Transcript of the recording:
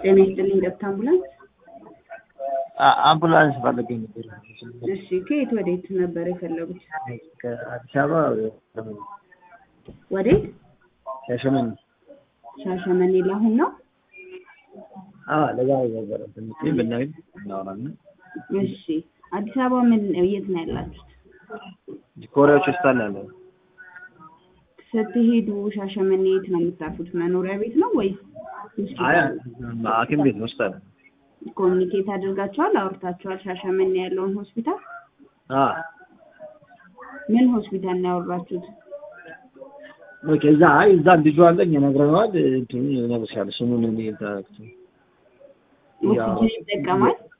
ጤና ይስጥልኝ ገብታ አምቡላንስ። አ- አምቡላንስ ፈልገኝ ነበር። እሺ ከየት ወዴት ነበር የፈለጉት? ከአዲስ አበባ ወዴት? ሻሸመኔ። ሻሸመኔ ለአሁን ነው? አዎ ለዛሬ ነበረ ትንሽ ብናይ እናወራለን። እሺ አዲስ አበባ ምን የት ነው ያላችሁት? ኮሪያዎች ውስጥ አለ ያለው ስትሄዱ ሻሸመኔ የት ነው የምታርፉት? መኖሪያ ቤት ነው ወይስ አይ ሆስፒታል? ሐኪም ቤት ውስጥ አለ። ኮሚኒኬት አድርጋችኋል? አውርታችኋል? ሻሸመኔ ያለውን ሆስፒታል አ ምን ሆስፒታል ነው ያወራችሁት? ኦኬ እዛ አይ እዛ ልጁ አለኝ ነግረነዋል። እንትኑ ይነግርሻል ስሙን እኔ ታክቱ ኦክሲጅን ይጠቀማል?